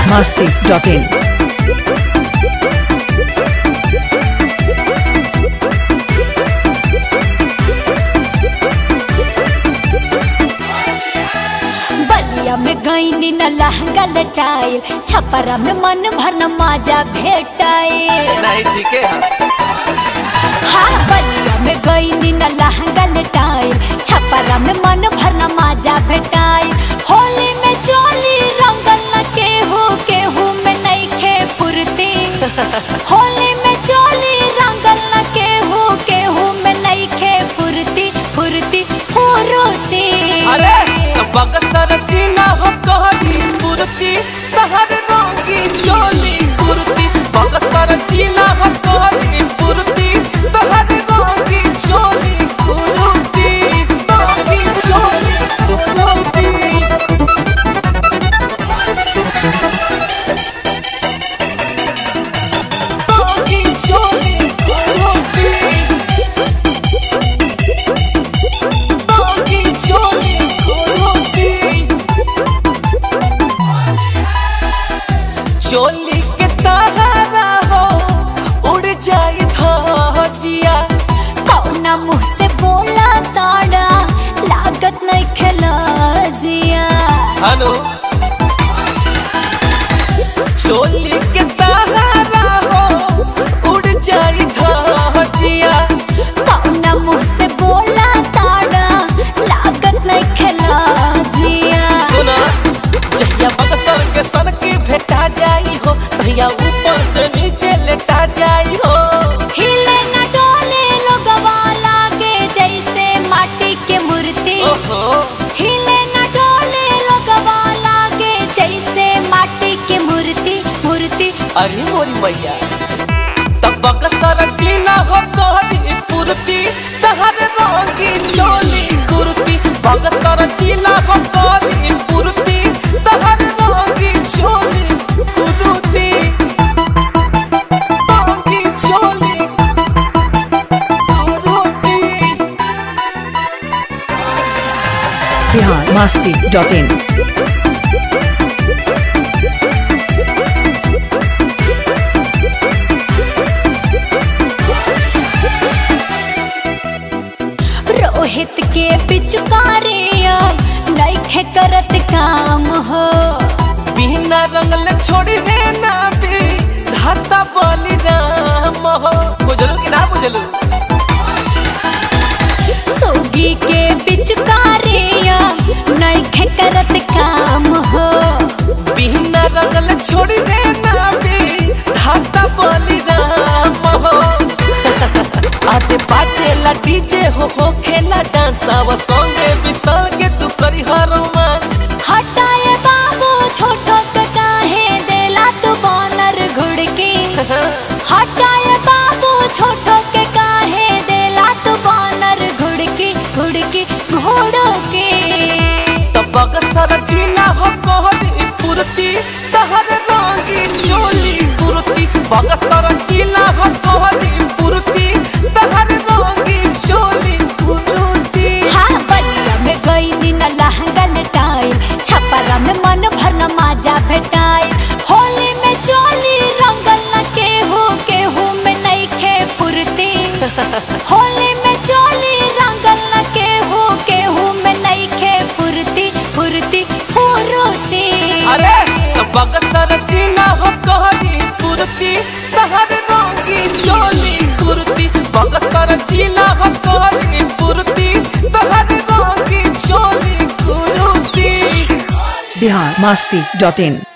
masti.in. बलिया में गईनी न लहंगा लटाइल छपरा में मन भर न माजा भेटाइल नहीं ठीक है हाँ बलिया में गईनी न लहंगा लटाइल छपरा में मन भर न माजा भेटाइल होली में चोली रंगल न केहू केहू में नइखे फुर्ती होली में चोली रंगल न केहू केहू में नइखे फुर्ती फुर्ती फुर्ती अरे तो बगसर चीना हो कहली कुर्ती तहर रंगी चोली कुर्ती बगसर चीना हो कहली कुर्ती तहर रंगी चोली कुर्ती रंगी चोली कुर्ती रंगी चोली कुर्ती रंगी चोली कुर्ती चोली के तारा हो उड़ जाए धजिया कौना मुँह से बोला ताड़ा लागत नहीं खेला जिया हेलो चोली के तारा हो उड़ जाए धजिया कौना मुँह से बोला ताड़ा लागत नहीं खेला जिया सुना जहिया बगसर के सन की भेटा जाई हो तहिया ऊपर से नीचे लेटा जाई हो हिले न डोले लोगवा लागे जैसे माटी के मूर्ति ओहो हिले न डोले लोगवा लागे जैसे माटी के मूर्ति मूर्ति अरे मोरी मैया तब बकसर चीना हो कहली पुरती तहर रंगी चोली कुर्ती बकसर चीना हो कहली पुरती तहर रंगी चोली कुर्ती रंगी चोली कुर्ती Bihar masti.in. रोहित के पिचकारिया नइखे करत काम हो बिना रंगल छोड़ी रे ना भी धाता बलि राम हो बुझलू कि ना बुझलू सोगी के पिचकारिया नइखे करत काम हो बिना रंगल छोड़ी रे ना भी धाता बलि राम हो आज बाजेला डीजे हो हो खेला डांस आव संगे बिसल के तू करी हर रोमांस हटाए बाबू छोटो के काहे देला तू बानर घुड़की हटाए बाबू छोटो के काहे देला तू बानर घुड़की घुड़की घोड़ो के तब बगसर चीना हो कहली पुरती तहर रंगी चोली कुर्ती बगसर चीना हो कहली पुरती तहर रंगी चोली कुर्ती हाँ बलिया में गई न लहंगा लटाइल छपरा में मन भर न माजा भेटाइल होली में चोली रंगल न केहू केहू में नइखे फुर्ती होली में चोली रंगल न केहू केहू में नइखे फुर्ती फुर्ती फुर्ती अरे तो बगसर चीना हो कहली पुरती तहर रंगी चोली कुर्ती बगसर चीना हो कहली पुरती तहर रंगी चोली कुर्ती Bihar masti.in.